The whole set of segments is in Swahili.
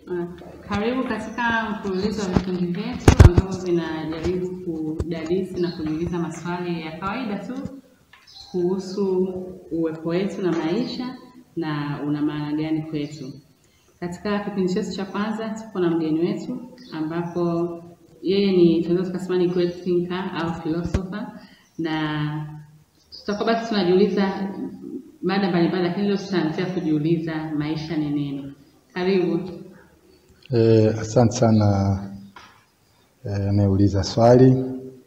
Uh, Karibu katika mfululizo wa vipindi vyetu ambavyo vinajaribu kudadisi na kujiuliza maswali ya kawaida tu kuhusu uwepo wetu na maisha na una maana gani kwetu. Katika kipindi chetu cha kwanza tuko na mgeni wetu ambapo yeye ni tunaweza tukasema ni great thinker au philosopher, na tutakuwa basi tunajiuliza mada mbalimbali, lakini leo tutaanzia kujiuliza maisha ni nini. Karibu. Eh, asante sana eh, anayeuliza swali.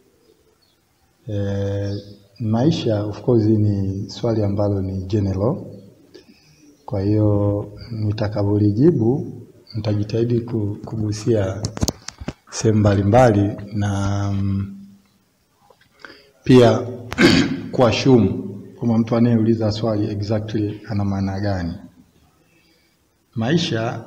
Eh, maisha of course ni swali ambalo ni general. Kwa hiyo nitakavyolijibu nitajitahidi ku- kugusia sehemu mbalimbali na mm, pia kuashumu kwamba mtu anayeuliza swali exactly ana maana gani. Maisha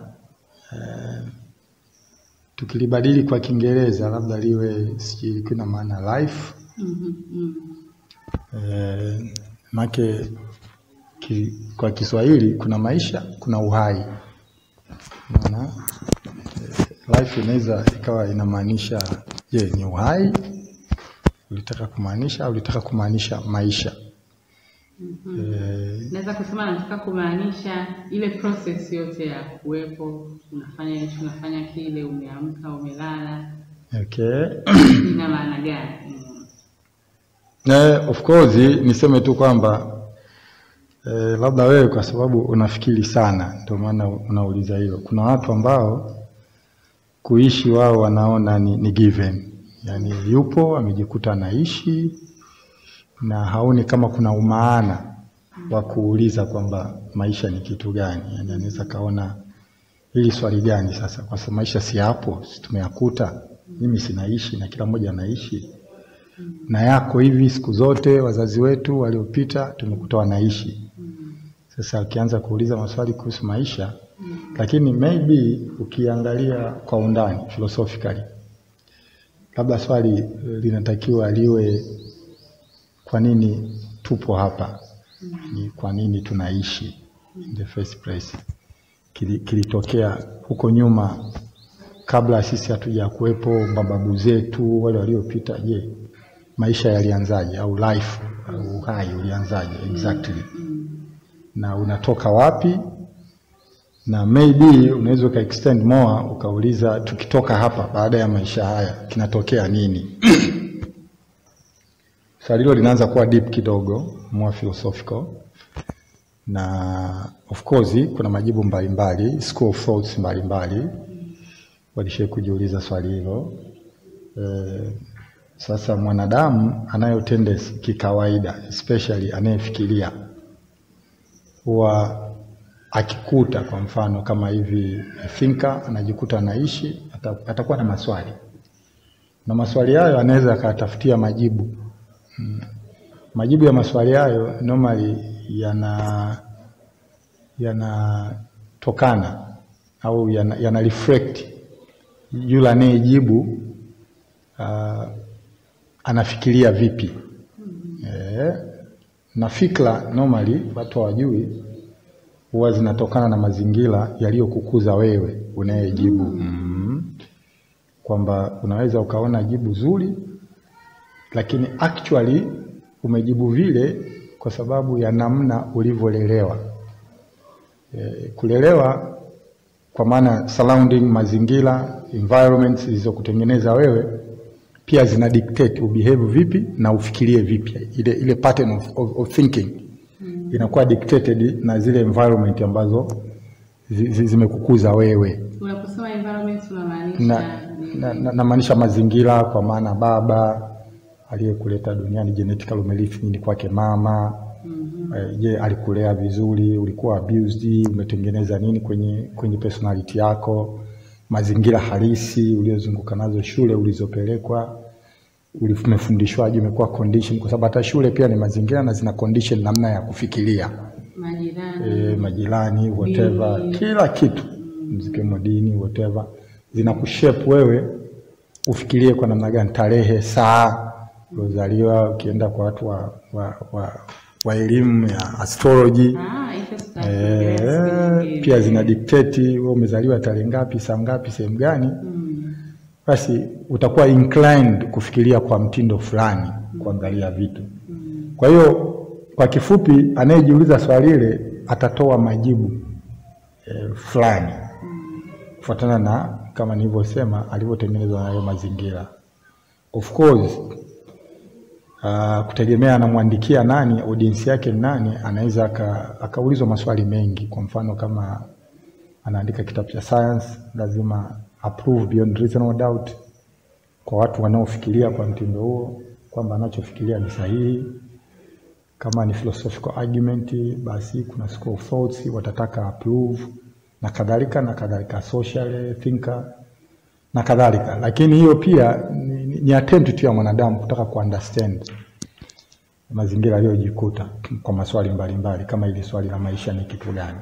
tukilibadili kwa Kiingereza labda liwe sijui kuna maana life Mhm, mhm. eh, make ki, kwa Kiswahili kuna maisha, kuna uhai. Unaona eh, life inaweza ikawa inamaanisha je, ni uhai ulitaka kumaanisha au ulitaka kumaanisha maisha eh, Naweza kusema nataka kumaanisha ile process yote ya kuwepo, unafanya hichi, unafanya kile, umeamka, umelala, okay. ina maana gani? Mm. Eh, of course niseme tu kwamba eh, labda wewe kwa sababu unafikiri sana ndio maana unauliza hilo. Kuna watu ambao kuishi wao wanaona ni, ni given, yaani yupo amejikuta anaishi na haoni kama kuna umaana wa kuuliza kwamba maisha ni kitu gani. Yaani anaweza kaona hili swali gani sasa, kwa sababu maisha si hapo, si tumeyakuta, mimi sinaishi na kila mmoja anaishi na yako hivi siku zote wazazi wetu waliopita tumekuta wanaishi. Sasa ukianza kuuliza maswali kuhusu maisha, lakini maybe ukiangalia kwa undani philosophically, labda swali eh, linatakiwa liwe kwa nini tupo hapa, ni kwa nini tunaishi in the first place, Kili- kilitokea huko nyuma kabla sisi hatuja kuwepo, mababu zetu wale waliopita, je, maisha yalianzaje au life au uhai ulianzaje exactly na unatoka wapi na maybe unaweza uka extend more ukauliza tukitoka hapa baada ya maisha haya kinatokea nini swali hilo linaanza kuwa deep kidogo more philosophical na of course kuna majibu mbalimbali school of thoughts mbalimbali walishai kujiuliza swali hilo eh, sasa mwanadamu anayo tendency kikawaida, especially anayefikiria, huwa akikuta kwa mfano kama hivi thinker anajikuta anaishi, ata- atakuwa na maswali na maswali hayo anaweza akatafutia majibu. Mm. Majibu ya maswali hayo normally yana yanatokana au yana, yana reflect yule anayejibu uh, anafikiria vipi eh, na fikra normally watu hawajui huwa zinatokana na mazingira yaliyokukuza wewe unayejibu mm. kwamba unaweza ukaona jibu zuri lakini actually umejibu vile kwa sababu ya namna ulivyolelewa eh, kulelewa kwa maana surrounding mazingira environments zilizokutengeneza wewe pia zina dictate ubehave vipi na ufikirie vipi ile, ile pattern of, of, of thinking inakuwa dictated na zile environment ambazo zi, zi, zimekukuza wewe Unaposema environment unamaanisha na, nini? na, na, namaanisha mazingira kwa maana baba aliyekuleta duniani genetically umerithi nini kwake mama Eh, je alikulea vizuri ulikuwa abused umetengeneza nini kwenye kwenye personality yako mazingira halisi uliozunguka nazo shule ulizopelekwa uli- umefundishwaje umekuwa condition kwa sababu hata shule pia ni mazingira na zina condition namna ya kufikiria Majirani. e, majirani whatever Dini. kila kitu zikiwemo dini whatever zinakushape wewe ufikirie kwa namna gani tarehe saa uliozaliwa ukienda kwa watu wa, wa, wa wa elimu ya astrology Ah, hicho tutaongelea siku eh, nyingine. pia zina dictate wewe umezaliwa tarehe ngapi, saa ngapi, sehemu gani, Mm. basi utakuwa inclined kufikiria kwa mtindo fulani, kuangalia vitu. Kwa hiyo kwa kifupi, anayejiuliza swali ile atatoa majibu eh, fulani kufuatana na kama nilivyosema alivyotengenezwa na hayo mazingira. Of course uh, kutegemea anamwandikia nani, audience yake ni nani, anaweza aka- akaulizwa maswali mengi. Kwa mfano kama anaandika kitabu cha science, lazima approve beyond reasonable doubt kwa watu wanaofikiria kwa mtindo huo kwamba anachofikiria ni sahihi. Kama ni philosophical argument, basi kuna school of thoughts watataka approve na kadhalika na kadhalika, social thinker na kadhalika. Lakini hiyo pia ni, ni, ni attempt tu ya mwanadamu kutaka kuunderstand mazingira aliyojikuta kwa maswali mbalimbali mbali, kama ili swali la maisha ni kitu gani?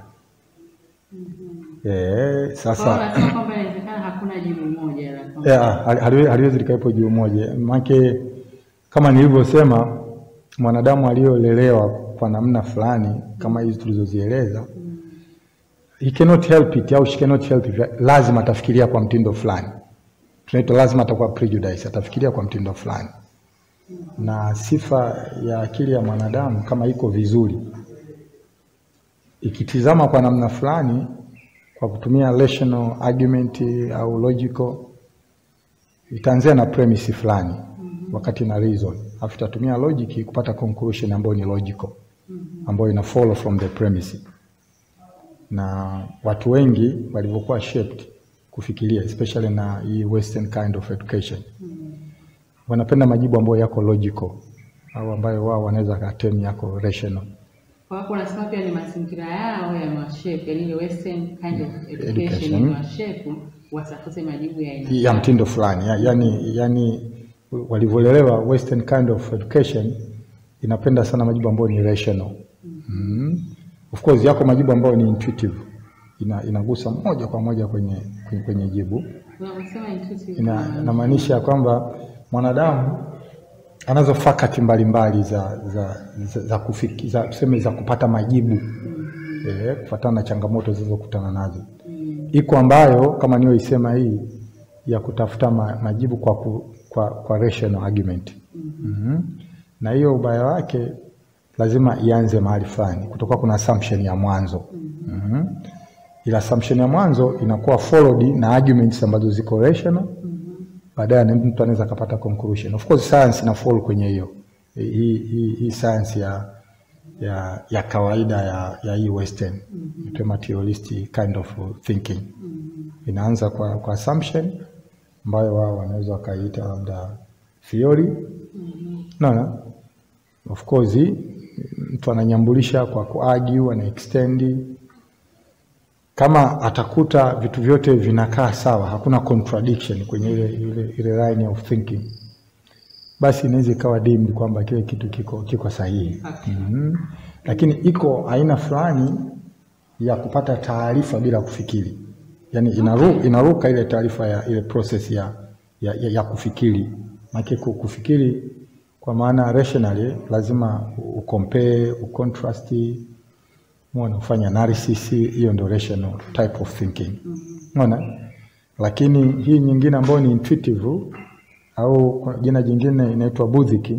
Eh, Kwa sasa hiyo unasema kwamba inawezekana hakuna jibu moja la kwamba- Yeah, hali- haliwe- haliwezi likawepo jibu moja maanake kama nilivyosema mwanadamu aliyolelewa kwa namna fulani kama hizi tulizozieleza he cannot help it au she cannot help it lazima atafikiria kwa mtindo fulani tunaitwa lazima atakuwa prejudice atafikiria kwa mtindo fulani na sifa ya akili ya mwanadamu kama iko vizuri ikitizama kwa namna fulani kwa kutumia rational argument au logical itaanzia na premise fulani wakati na reason alafu itatumia logic kupata conclusion ambayo ni logical ambayo ina follow from the premise na watu wengi walivyokuwa shaped kufikiria especially na hii western kind of education wanapenda majibu ambayo yako logical au ambayo wao wanaweza katem yako rational Kwa hapo unasema pia ni mazingira yao yamewashape, yani ile western kind of education Education. imewashape watafute majibu ya aina ya mtindo fulani ya, yani, yani walivyolelewa western kind of education inapenda sana majibu ambayo ni rational mm. of course yako majibu ambayo ni intuitive ina, inagusa moja kwa moja kwenye, kwenye, kwenye jibu Unaposema intuitive ina, inamaanisha kwamba mwanadamu anazo fakati mbalimbali za za, za, za, kufiki, za, tuseme za kupata majibu eh, kufuatana na changamoto zilizokutana nazo iko ambayo kama niyoisema hii ya kutafuta ma, majibu kwa, ku, kwa, kwa rational argument mm-hmm. na hiyo ubaya wake lazima ianze mahali fulani kutokuwa kuna assumption ya mwanzo mm-hmm. ila assumption ya mwanzo inakuwa followed na arguments ambazo ziko rational baadaye na mtu anaweza akapata conclusion. Of course science ina fall kwenye hiyo hii hii hii science ya ya, ya kawaida ya, ya hii western mm materialistic kind of thinking inaanza kwa, kwa assumption ambayo wao wanaweza wakaiita labda theory naona of course mtu ananyambulisha kwa kuargue ana extend kama atakuta vitu vyote vinakaa sawa, hakuna contradiction kwenye ile, ile, ile line of thinking, basi inaweza ikawa deemed kwamba kile kitu kiko, kiko sahihi Okay. mm Lakini iko aina fulani ya kupata taarifa bila kufikiri, yaani inaru, inaruka ile taarifa ya ile process ya, ya, ya, ya kufikiri. Maana kufikiri kwa maana rationally lazima ucompare, ucontrast Umeona, ufanya analysis, hiyo ndio rational type of thinking. Umeona? Lakini hii nyingine ambayo ni intuitive au kwa jina jingine inaitwa budhiki,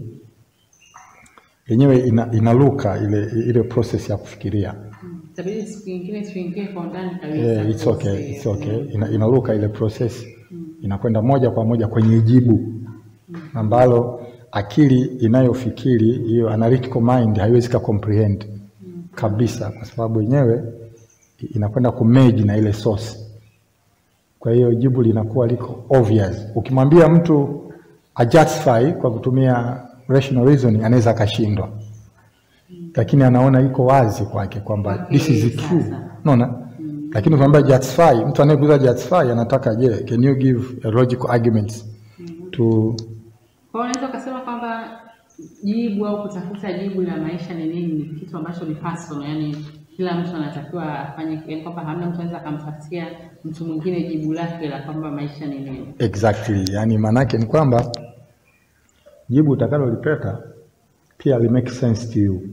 yenyewe ina, inaluka ile ile process ya kufikiria. Itabidi siku nyingine tuingie kwa undani kabisa. Yeah, it's okay, kuhusu it's hiyo. okay. Ina, inaluka ile process inakwenda moja kwa moja kwenye jibu ambalo akili inayofikiri hiyo analytical mind haiwezi ka comprehend kabisa, kwa sababu yenyewe inakwenda kumerge na ile source. Kwa hiyo jibu linakuwa liko obvious. Ukimwambia mtu ajustify kwa kutumia rational reasoning, anaweza akashindwa, lakini anaona iko wazi kwake kwamba Kwake this is yeye true, sasa. unaona. Lakini ukimwambia justify, mtu anayekuuza justify anataka je, can you give a logical arguments to Kwa hiyo unaweza ukasema kwamba jibu au kutafuta jibu la maisha ni nini ni kitu ambacho ni personal, yani kila mtu anatakiwa afanye, yani kwamba hamna mtu anaweza akamtafutia mtu mwingine jibu lake la kwamba maisha ni nini. Exactly. Yani maanake ni kwamba jibu utakalolipata pia li make sense to you.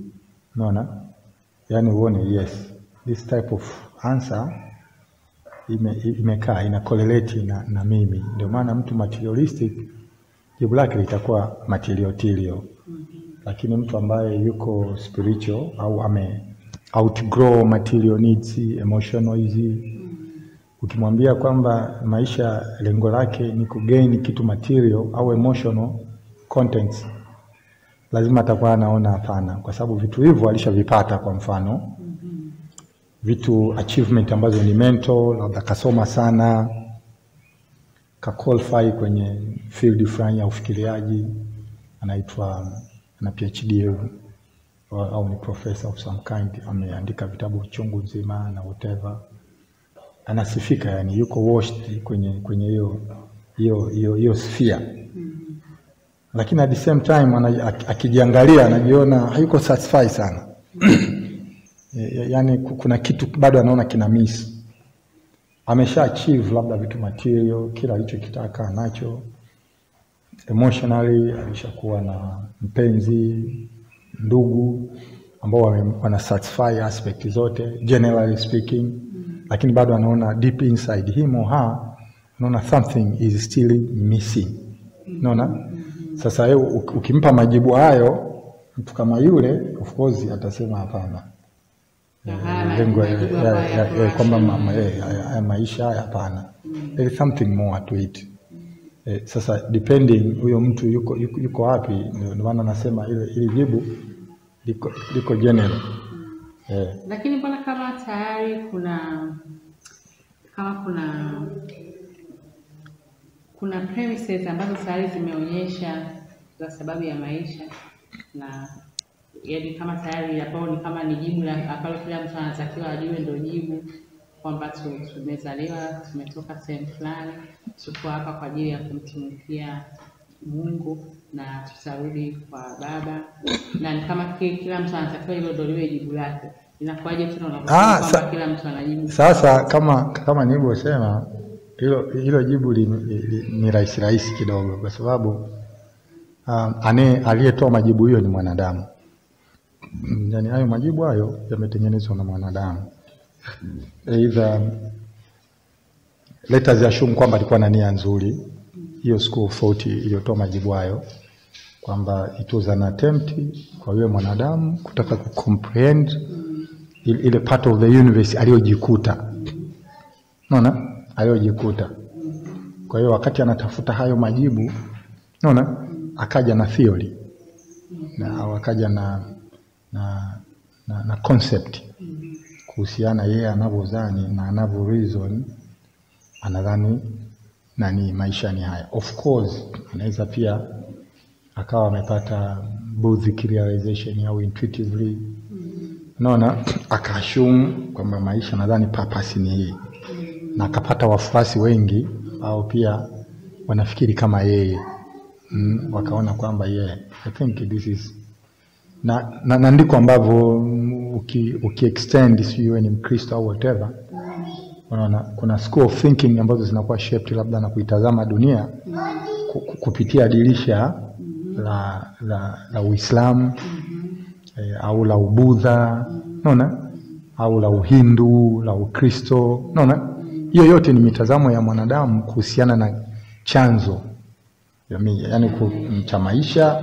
unaona, yaani uone yes this type of answer ime, imekaa ina correlate na, na mimi. Ndio maana mtu materialistic jibu lake litakuwa material lakini mtu ambaye yuko spiritual au ame outgrow material needs, emotional hizi, ukimwambia kwamba maisha lengo lake ni kugain kitu material au emotional contents, lazima atakuwa anaona hapana, kwa sababu vitu hivyo alishavipata. Kwa mfano vitu achievement ambazo ni mental, labda kasoma sana ka qualify kwenye field fulani ya ufikiriaji, anaitwa ana PhD au, au ni professor of some kind, ameandika vitabu chungu nzima na whatever, anasifika, yani yuko washed kwenye kwenye hiyo hiyo hiyo hiyo sphere lakini at the same time ana, akijiangalia anajiona hayuko satisfied sana yaani kuna kitu bado anaona kina miss. Amesha achieve labda vitu material, kila alichokitaka anacho. Emotionally alishakuwa na mpenzi, ndugu ambao wana satisfy aspect zote generally speaking, lakini bado anaona deep inside him or her, anaona something is still missing. Unaona? Sasa yeye ukimpa majibu hayo, mtu kama yule of course atasema hapana lengo kwamba haya maisha haya hapana, there is something more to it. Eh, sasa depending huyo mtu yuko yuko, yuko wapi, ndio maana nasema ile ile jibu liko, liko general eh. Lakini mbona kama tayari kuna kama kuna kuna premises ambazo tayari zimeonyesha za sababu ya maisha na yaani kama tayari ambao ni kama ni jibu la ambalo kila mtu anatakiwa ajue ndio jibu kwamba tu- tumezaliwa tumetoka sehemu fulani, tuko hapa kwa ajili ya kumtumikia Mungu na tutarudi kwa Baba, na ni kama ki- kila mtu anatakiwa hilo ndio liwe jibu lake. Inakuwaje tena unaposema Ah, kwamba sa- kila mtu anajibu Sasa kama kama nilivyosema, hilo hilo jibu li, li, li, ni rahisi rahisi kidogo, kwa sababu um, ane aliyetoa majibu hiyo ni mwanadamu. Mm, Yaani hayo majibu hayo yametengenezwa na mwanadamu. Either let us assume kwamba alikuwa na nia nzuri, hiyo school of thought iliyotoa majibu hayo kwamba it was an attempt kwa yule mwanadamu kutaka kucomprehend ile ile part of the universe aliyojikuta, unaona, aliyojikuta. Kwa hiyo wakati anatafuta hayo majibu, unaona, akaja na theory na au akaja na na, na, na concept kuhusiana yeye anavyodhani na anavyo reason anadhani nani maisha ni haya. Of course anaweza pia akawa amepata both realization au intuitively unaona, akaashumu kwamba maisha nadhani purpose ni hii, na akapata wafuasi wengi au pia wanafikiri kama yeye mm, wakaona kwamba yeah, I think this is na, na, na ndiko ambavyo mm, uki, uki extend sijui wewe ni Mkristo au whatever, unaona kuna school of thinking ambazo zinakuwa shaped labda na kuitazama dunia ku- ku- kupitia dirisha la, la, la Uislamu eh, au la Ubudha unaona, au la Uhindu, la Ukristo unaona, hiyo yote ni mitazamo ya mwanadamu kuhusiana na chanzo jamii, yani ku- cha maisha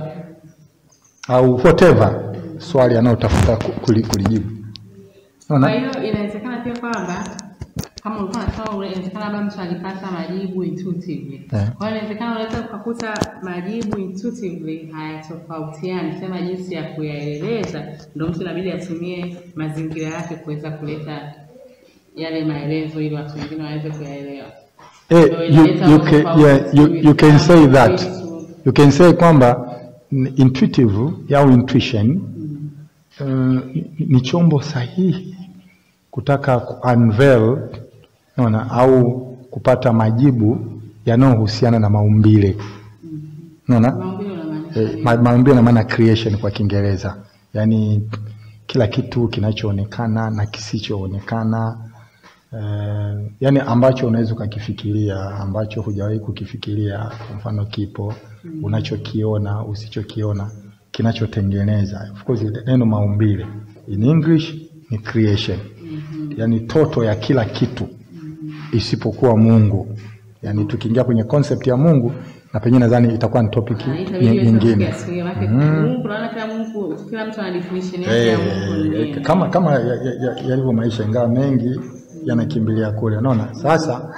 au whatever swali anayotafuta ku- kuli- kulijibu Kwa unaona. hiyo inawezekana pia kwamba kama ulikuwa unasema inawezekana labda mtu alipata majibu intuitively. Eh. Kwa hiyo inawezekana unaweza ukakuta majibu intuitively hayatofautiani, sema jinsi ya kuyaeleza, ndio mtu inabidi atumie mazingira yake kuweza kuleta yale maelezo ili watu wengine waweze kuyaelewa. Eh, Ndio you, inaleta you, can, utofauti yeah, you, you can say that Kristo. you can say kwamba n- intuitive au intuition uh, ni- ni chombo sahihi kutaka ku unveil unaona, au kupata majibu yanayohusiana na maumbile unaona. Maumbile unamaanisha Eh, nini? ma- maumbile na maana creation kwa Kiingereza, yaani kila kitu kinachoonekana na kisichoonekana eh, yaani ambacho unaweza ukakifikiria ambacho hujawahi kukifikiria, kwa mfano kipo, unachokiona, usichokiona, kinachotengeneza. Of course neno maumbile in English ni creation, yani toto ya kila kitu isipokuwa Mungu. Yani tukiingia kwenye concept ya Mungu na penyewe nadhani itakuwa ni topic Ah, itabidi ny- iwe nyingine. topic ya siku hiyo, maana Mungu naona kila Mungu kila mtu ana definition yake ya Mungu ni Eh, nini. kama kama yalivyo ya, ya, yalivyo maisha, ingawa mengi yanakimbilia kule. Unaona, sasa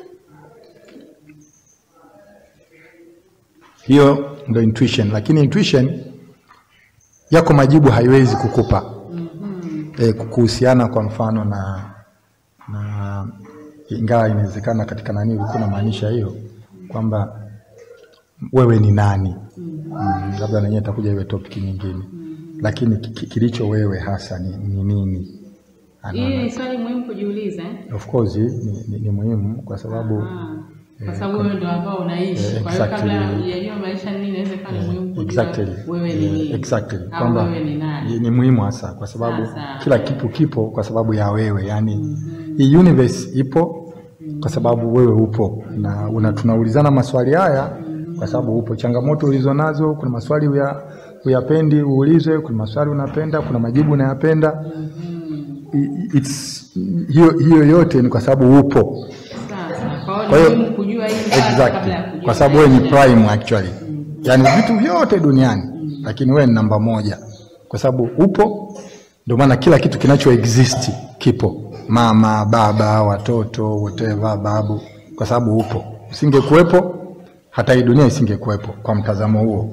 hiyo ndo intuition, lakini intuition yako majibu haiwezi kukupa eh, kuhusiana kwa mfano na na ingawa inawezekana katika nani ulikuwa unamaanisha hiyo kwamba wewe ni nani mm, labda nanyewe itakuja iwe topic nyingine lakini ki- ki- kilicho wewe hasa ni, ni nini Hii ni swali muhimu kujiuliza eh? of course ni, ni, ni muhimu kwa sababu Ah, kwa sababu wewe ndio ambao unaishi. Eh, Kwa hiyo kabla exactly. hujajua maisha ni nini, inaweza kuwa ni muhimu kujua exactly wewe ni nini. exactly Au kwamba wewe ni nani. ni, ni muhimu hasa kwa sababu Sasa. kila kitu kipo kwa sababu ya wewe yani hii universe ipo kwa sababu wewe upo na una, tunaulizana maswali haya kwa sababu upo changamoto ulizonazo kuna maswali uya, uyapendi uulizwe kuna maswali unapenda kuna majibu unayapenda I- it's, hiyo, hiyo yote ni kwa sababu upo Sasa, kwa Kwa hiyo hiyo- ni muhimu kujua hili kwanza kabla ya exactly. kujua kwa sababu wewe ni maisha. prime actually yaani vitu vyote duniani lakini wewe ni namba moja kwa sababu upo ndio maana kila kitu kinacho exist kipo mama baba watoto whatever babu kwa sababu upo usingekuwepo hata hii dunia isingekuwepo kwa mtazamo huo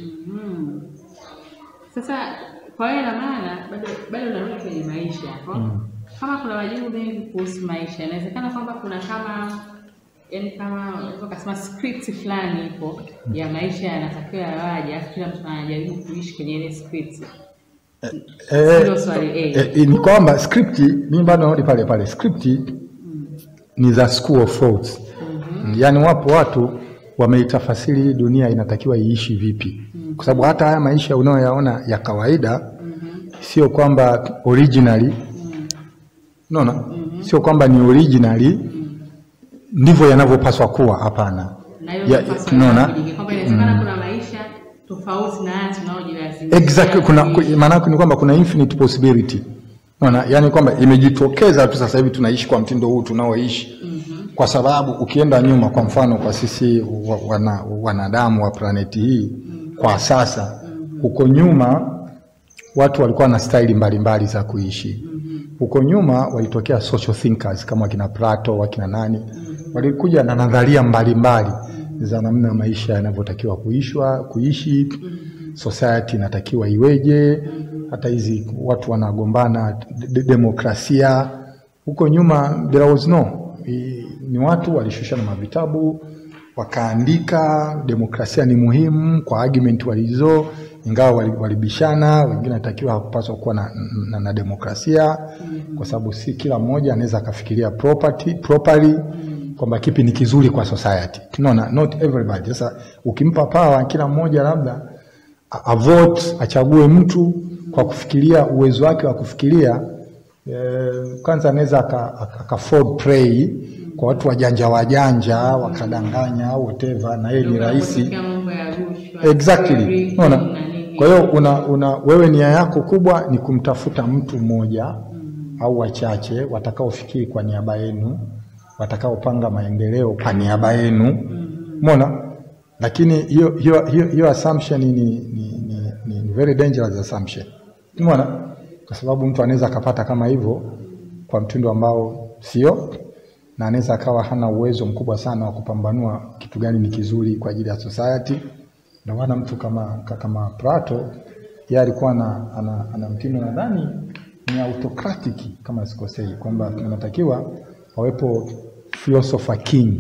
Sasa kwa hiyo ina maana bado bado unarudi kwenye maisha hapo. Kama kuna majibu mengi kuhusu maisha, inawezekana kwamba kuna kama yani kama unaweza kusema script fulani ipo ya maisha yanatakiwa yawaje, alafu kila mtu anajaribu kuishi kwenye ile script. Eh, Hilo swali A. eh, eh, ni kwamba script mimi bado narudi pale pale script ni za school of thoughts yaani wapo watu wameitafasiri hii dunia inatakiwa iishi vipi kwa sababu hata haya maisha unayoyaona ya kawaida sio kwamba originally unaona sio kwamba ni originally ndivyo yanavyopaswa kuwa hapana Na hiyo Ya- ndio paswa tunaona? yanabadilika. kwamba inawezekana kuna maisha tofauti na haya tunaojilazimisha. exactly kuna kuishi. maana yake ni kwamba kuna infinite possibility unaona yani kwamba imejitokeza tu sasa hivi tunaishi kwa mtindo huu tunaoishi kwa sababu ukienda nyuma kwa mfano kwa sisi wa- wana, wanadamu wa planeti hii kwa sasa huko nyuma watu walikuwa na staili mbalimbali za kuishi huko nyuma walitokea social thinkers kama wakina Plato wakina nani walikuja na nadharia mbalimbali za namna maisha yanavyotakiwa kuishwa kuishi society inatakiwa iweje hata hizi watu wanagombana de- demokrasia huko nyuma there was no I- ni watu walishushana mavitabu wakaandika demokrasia ni muhimu kwa argument walizo ingawa wali- walibishana wengine natakiwa hakupaswa kuwa na, na, na demokrasia kwa sababu si kila mmoja anaweza akafikiria property, properly kwamba kipi ni kizuri kwa society unaona not everybody sasa ukimpa power kila mmoja labda a- avote achague mtu kwa kufikiria uwezo wake wa kufikiria eh, kwanza anaweza aka- aka- aka fall prey kwa watu wajanja wajanja wakadanganya whatever na yeye ni Ndio rahisi kunapotokea mambo ya rushwa, exactly briefing unaona na nini. kwa hiyo una, una wewe nia yako kubwa ni kumtafuta mtu mmoja au wachache watakaofikiri kwa niaba yenu watakaopanga maendeleo kwa niaba yenu umeona lakini hiyo hiyo hiyo, hiyo assumption ni, ni, ni, ni, ni very dangerous assumption umeona kwa sababu mtu anaweza akapata kama hivyo kwa mtindo ambao sio na anaweza akawa hana uwezo mkubwa sana wa kupambanua kitu gani ni kizuri kwa ajili ya society ndio maana mtu kama ka- kama Plato yeye alikuwa ana, ana, ana mtindo nadhani ni autocratic kama sikosei kwamba inatakiwa wawepo philosopher king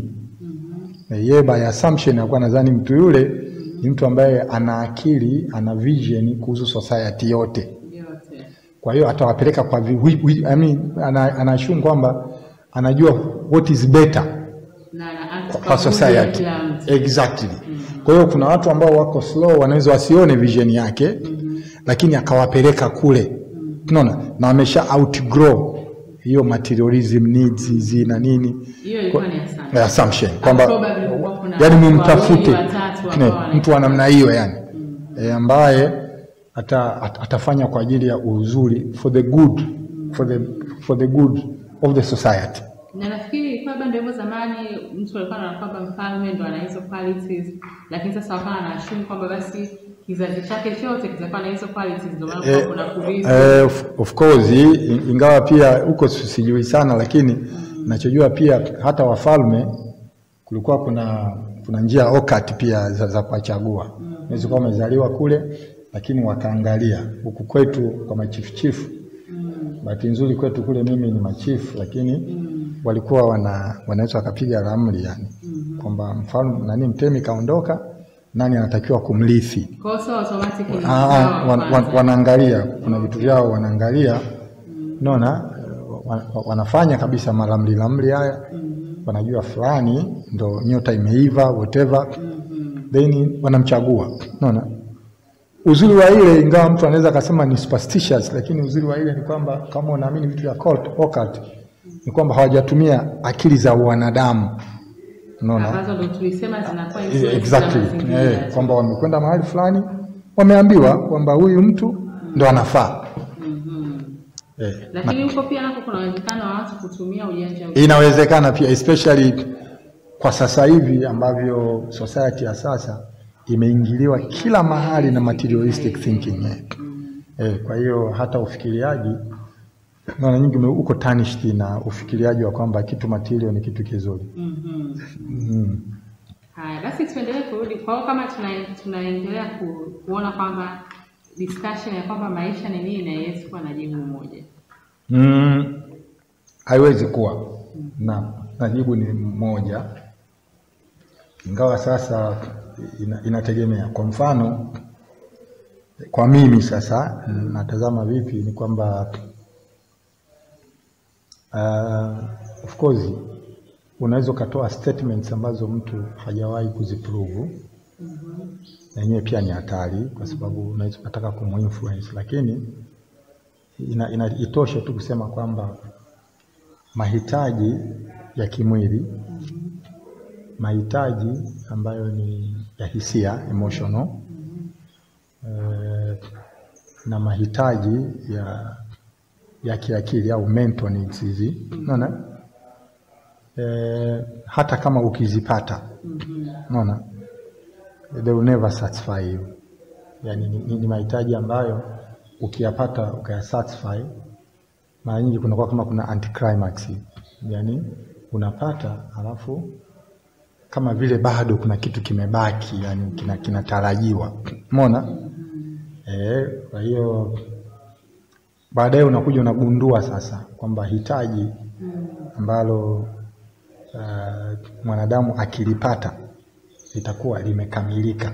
Eh, yeye by assumption alikuwa nadhani mtu yule ni mtu ambaye ana akili ana vision kuhusu society yote yote. kwa hiyo atawapeleka kwa vi, wi, wi, I mean, ana, anaashumu kwamba anajua what is better Na na act kwa, kwa kwa mujibu wa society kila mtu. exactly kwa hiyo kuna watu ambao wako slow wanaweza wasione vision yake lakini akawapeleka kule unaona na wamesha outgrow hiyo materialism needs hizi na nini Hiyo ilikuwa ni assumption. Eh, assumption kwamba Probably kulikuwa kuna yani watu mumtafute wawili, watatu Ne, ambao mtu wa namna hiyo yani e, ambaye ata, at, atafanya kwa ajili ya uzuri for the good for the, for the good of the society. na nafikiri ilikuwa labda ndio hivyo zamani mtu alikuwa anaona kwamba mfalme ndo ana hizo qualities lakini sasa wakawa anaashumu kwamba basi kizazi chake chote kitakuwa na hizo qualities ndio maana Eh, kuna kurithi eh, of, of course i- ingawa pia huko si- sijui sana, lakini nachojua pia hata wafalme kulikuwa kuna kuna njia okat pia za, za kuwachagua. Unaweza kuwa umezaliwa kule, lakini wakaangalia huku kwetu kwa machifuchifu. Bahati nzuri kwetu kule mimi ni machifu, lakini walikuwa wana wanaweza wakapiga ramli yani kwamba mfalme nani mtemi kaondoka, nani anatakiwa kumrithi. kwa hiyo sio automatic ni Ah, ah, sawa wan, kwanza. wan, wanaangalia kuna vitu vyao wanaangalia naona wa- wa- wanafanya kabisa malamli lamli haya wanajua fulani ndo nyota imeiva whatever then wanamchagua naona uzuri wa ile ingawa mtu anaweza akasema ni superstitious lakini uzuri wa ile ni kwamba kama unaamini vitu vya occult, occult ni kwamba hawajatumia akili za wanadamu unaona ambazo ndo tulisema zinakuwa Eh, influence exactly za mazingira. eh, kwamba wamekwenda mahali fulani wameambiwa kwamba huyu mtu ndo anafaa Mhm. eh, lakini huko pia nako kuna uwezekano wa watu kutumia ujanja na, inawezekana pia especially kwa sasa hivi ambavyo society ya sasa imeingiliwa kila mahali na materialistic thinking eh. Eh, kwa hiyo hata ufikiriaji mara nyingi ume- uko tarnished na ufikiriaji wa kwamba kitu material ni kitu kizuri Mhm. mm. Haya, basi tuendelee kurudi kwa hiyo kama tuna- tunaendelea ku, kuona kwamba discussion ya kwamba maisha ni nini na Yesu kuwa na jibu moja. Mm, haiwezi kuwa na, na jibu ni moja, ingawa sasa ina, inategemea. Kwa mfano, kwa mimi sasa natazama vipi, ni kwamba uh, of course unaweza ukatoa statements ambazo mtu hajawahi kuziprove na yenyewe pia ni hatari, kwa sababu unaweza ukataka kumuinfluence, lakini ina, ina, itoshe tu kusema kwamba mahitaji ya kimwili, mahitaji ambayo ni ya hisia emotional, eh, na mahitaji ya ya kiakili au mental needs hizi, unaona eh, hata kama ukizipata, unaona they will never satisfy you. Yani ni, ni, ni mahitaji ambayo ukiyapata ukayasatisfy, mara nyingi kunakuwa kama kuna anticlimax, yani unapata alafu kama vile bado kuna kitu kimebaki, yani kina- kinatarajiwa, umeona eh. Kwa hiyo baadaye unakuja unagundua sasa kwamba hitaji ambalo uh, mwanadamu akilipata litakuwa limekamilika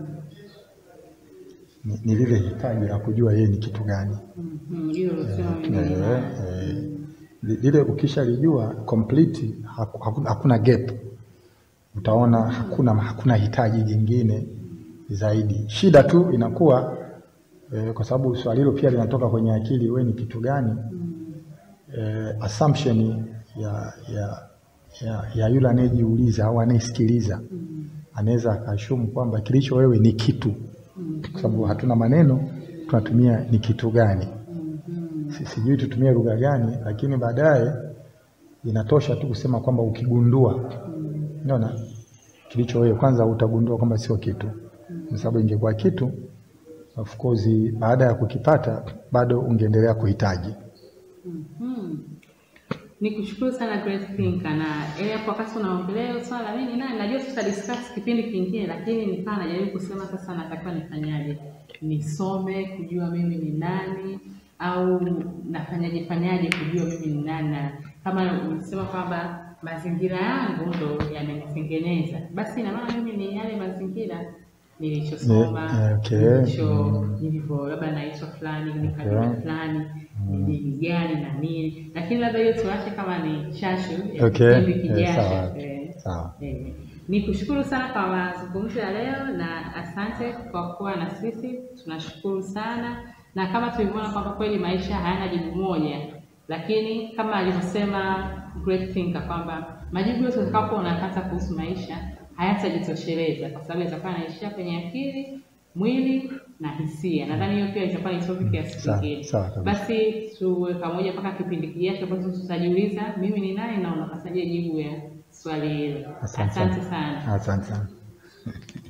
ni, ni lile hitaji la kujua yeye ni kitu gani. Mhm, Hilo ulisema Eh, mwenyewe. eh, li- lile ukishalijua complete, haku- hakuna, hakuna gap, utaona hakuna, hakuna hitaji jingine zaidi. Shida tu inakuwa eh, kwa sababu swali hilo pia linatoka kwenye akili, we ni kitu gani? Eh, assumption ya, ya, ya, ya yule anayejiuliza au anayesikiliza anaweza akaashumu kwamba kilicho wewe ni kitu, kwa sababu hatuna maneno, tunatumia ni kitu gani. Si- sijui tutumie lugha gani, lakini baadaye inatosha tu kusema kwamba ukigundua, unaona kilicho wewe, kwanza utagundua kwamba sio kitu, kwa sababu ingekuwa kitu, of course, baada ya kukipata bado ungeendelea kuhitaji. Mhm. Ni kushukuru sana Great Thinker na ile hapo wakati unaongelea hilo swala mimi nani najua tuta discuss kipindi kingine lakini nikawa najaribu kusema sasa natakiwa nifanyaje nisome kujua mimi ni nani au nafanyaje fanyaje kujua mimi ni nani na kama ulisema kwamba mazingira yangu ndo yamenitengeneza basi ina maana mimi ni yale mazingira nilichosoma Ni- okay. nilicho Mm. nilivyo labda naitwa fulani ni kabila Okay. fulani ni dini gani na nini lakini labda hiyo tuache kama ni shashu ya Okay. kipindi Eh, kijacho sawa. Eh, Sawa. eh. ni kushukuru sana kwa mazungumzo ya leo na asante kwa kuwa na sisi tunashukuru sana na kama tulivyoona kwamba kweli maisha hayana jibu moja lakini kama alivyosema Great Thinker kwamba majibu yote utakapo unapata kuhusu maisha hayatajitosheleza kwa sababu yatakuwa yanaishia kwenye akili mwili na hisia. Nadhani hiyo pia itakuwa ni topic ya siku Sawa, nyingine. sawa kabisa. Basi tuwe pamoja mpaka kipindi kijacho ambacho tutajiuliza mimi ni nani na unapasaje jibu ya swali hilo. Asante Asante sana. sana. Asante sana.